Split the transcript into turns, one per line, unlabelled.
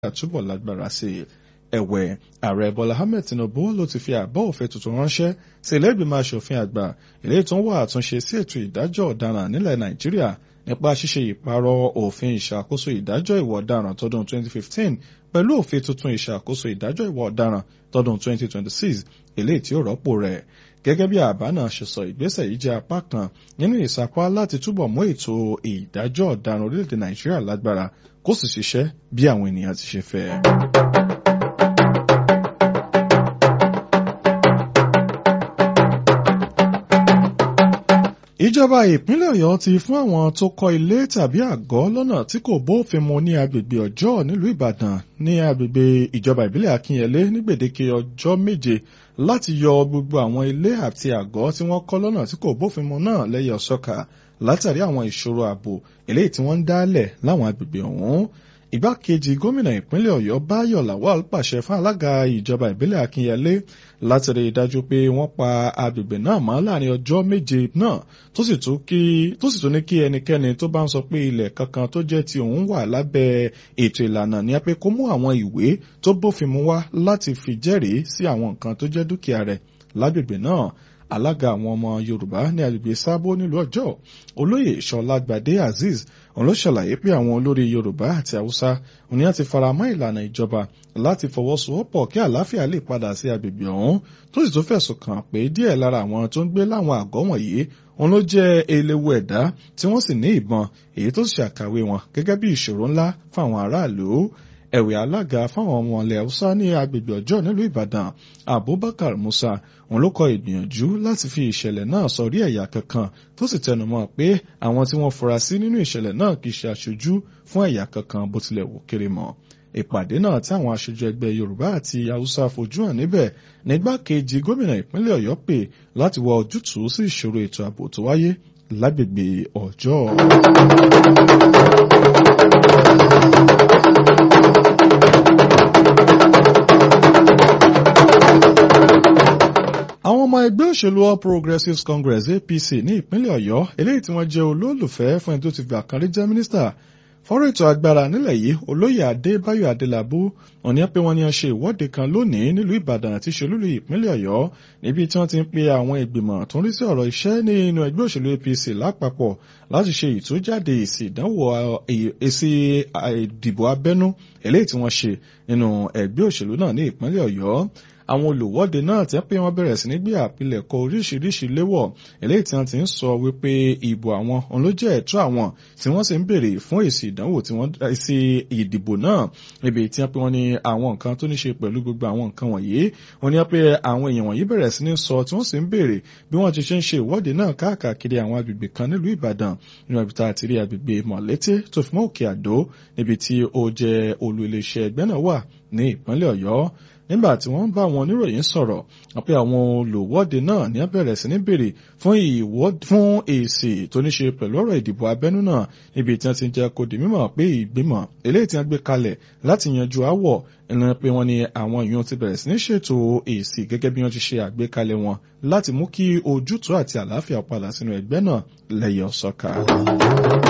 túbọ̀ lágbára sí i ẹ̀wẹ̀ ààrẹ bọ́lá ahmed tinubu ló ti fi àbá òfin tuntun ránṣẹ́ sí ilé ìgbìmọ̀ asòfin àgbà eléyìí tó ń wá àtúnṣe sí ètò ìdájọ́ ọ̀daràn nílẹ̀ nàìjíríà nípa ṣíṣe ìpààrọ̀ òfin ìṣàkóso ìdájọ́ ìwà ọ̀daràn tọdún 2015 pẹ̀lú òfin tuntun ìṣàkóso ìdájọ́ ìwà ọ̀daràn tọdún 2026 eléyìí tí ó rọ́pò rẹ̀ gẹ́gẹ́ bí àbá náà ṣe sọ ìgbésẹ̀ yìí jẹ́ apá kan nínú ìsapá láti túbọ̀ mú ètò ìdájọ́ ọ̀daràn orílẹ̀-èdè nàìjíríà lágbára kó sì ṣiṣẹ́ bí àwọn ènìyàn ti ṣe fẹ́. ìjọba ìpínlẹ̀ ọ̀yọ́ ti fún àwọn tó kọ́ ilé tàbí àgọ́ lọ́nà tí kò bófin mu ní agbègbè ọjọ́ nílùú ìbàdàn ní agbègbè ìjọba ìbílẹ̀ akínyẹlé ní gbèdéke ọjọ́ méje láti yọ gbogbo àwọn ilé àti àgọ́ tí wọ́n kọ́ lọ́nà tí kò bófin mu náà lẹ́yẹ ọ̀ṣọ́ka látàrí àwọn ìṣòro ààbò eléyìí tí wọ́n ń dálẹ̀ láwọn agbègbè ọ̀hún igbákejì gómìnà ìpínlẹ̀ ọ̀yọ́ báyọ̀ lawal pàṣẹ fún alága ìjọba ìbílẹ̀ akínyẹlé láti rí i dájú pé wọ́n pa agbègbè náà mọ́ láàrin ọjọ́ méje náà tó sì tún ní kí ẹnikẹ́ni tó bá ń sọ pé ilẹ̀ kankan tó jẹ́ ti òun wà lábẹ́ ètò ìlànà ní pé kó mú àwọn ìwé tó bófin mu wá láti fi jẹ́rìí sí àwọn nǹkan tó jẹ́ dúkìá rẹ̀ lágbègbè náà alága àwọn ọmọ yorùbá ní agbègbè sábó nílùú ọjọ́ olóyè ìṣọlágbàdé azeez òun ló ṣàlàyé pé àwọn olórí yorùbá àti haúsá òní àti faramọ́ ìlànà ìjọba láti fọwọ́sowọ́pọ̀ kí àlàáfíà lè padà sí agbègbè ọ̀hún tó sì tún fẹ̀sùn kàn pé díẹ̀ lára àwọn tó ń gbé láwọn àgọ́ wọ̀nyí òun ló jẹ́ eléwu ẹ̀dá tí wọ́n sì ní ìbọn èyí tó ṣàkàwé wọn gẹ́gẹ́ bí ìṣòro ńlá fáwọn aráàlú ẹ̀wẹ̀ alága fáwọn ọmọ ilẹ̀ haúsá ní agbègbè ọjọ́ nílùú ìbàdàn abubakar musa òun ló kọ ìgbìyànjú láti fi ìṣẹ̀lẹ̀ náà sọrí ẹ̀yà kankan tó sì tẹnumọ́ pé àwọn tí wọ́n fura sí nínú ìṣẹ̀lẹ̀ náà kì í ṣe aṣojú fún ẹ̀yà kankan bó tilẹ̀ wò kéré mọ́ ìpàdé náà tí àwọn aṣojú ẹgbẹ́ yorùbá àti haúsá fojú hàn níbẹ̀ nígbàkejì gómìnà ìpínlẹ̀ ọ̀yọ́ pè láti wá ojútùú sí ìṣòro ètò ààbò tó wáyé lágbègbè ọjọ́. àwọn ọmọ ẹgbẹ́ òṣèlú all progressives congress apc ní ìpínlẹ̀ ọ̀yọ́ eléyìí tí wọ́n jẹ́ olólùfẹ́ fún ẹni tó ti gbà kan rí jẹ́ mínísítà fọ́rọ̀ ètò agbára nílẹ̀ yìí olóyè adébáyọ̀ adélábù òní pé wọ́n ní wọ́n ṣe ìwọ́de kan lónìí nílùú ìbàdàn àti ṣolúlu ìpínlẹ̀ ọ̀yọ́ níbi tí wọ́n ti ń pe àwọn ìgbìmọ̀ tó ń rí sí ọ̀rọ̀ iṣẹ́ ní inú ẹgbẹ́ òṣèlú apc lápapọ̀ láti ṣe ìtújáde èsì ìdánwò èsì ìdìbò abẹ́nú eléyìí tí wọ́n ṣe nínú ẹgbẹ́ òṣèlú náà ní ìpínlẹ̀ ọ̀yọ́ àwọn olùwọ́de náà ti ń pé wọ́n bẹ̀rẹ̀ sí ní gbé àpilẹ̀kọ oríṣiríṣi léwọ̀ eléyìí tí wọ́n ti ń sọ wípé ìbò àwọn òun ló jẹ́ ẹ̀tọ́ àwọn tí wọ́n sì ń béèrè fún èsì ìdánwò tí wọ́n èsì ìdìbò náà níbi tí wọ́n pé wọ́n ní àwọn nǹkan tó ní ṣe pẹ̀lú gbogbo àwọn nǹkan wọ̀nyí wọ́n ní pé àwọn èèyàn wọ̀nyí bẹ̀rẹ̀ sí ní sọ tí wọ́n sì ń béèrè bí wọ́n ti ṣe ń ṣe ìwọ́de náà káàkiri àwọn agbègbè kan nílùú Ìbàdàn nínú ibi tá a ti rí agbègbè Mọ̀lété tó fi mọ́ Òkè Àdó níbi tí ó jẹ́ olú iléeṣẹ́ ẹgbẹ́ náà wà ní ìpínlẹ̀ Ọ̀yọ́ nígbà tí wọ́n bá àwọn oníròyìn sọ̀rọ̀ pé àwọn olùwọ́de náà ní bẹ̀rẹ̀ sí ní béèrè fún èsì tó ní ṣe pẹ̀lú ọ̀rọ̀ ìdìbò abẹ́nú náà níbi tí wọ́n ti jẹ́ kó di mímọ̀ pé ìgbìmọ̀ eléyìí tí wọ́n gbé kalẹ̀ láti yanjú àwọ̀ ẹnu pé wọ́n ní àwọn èèyàn ti bẹ̀rẹ̀ sí ní ṣètò èsì gẹ́gẹ́ bí wọ́n ti ṣe àgbékalẹ̀ wọn láti mú kí ojútùú àti àlàáfíà padà sínú ẹgbẹ́ náà lẹ́yẹ ọ̀sọ́ka.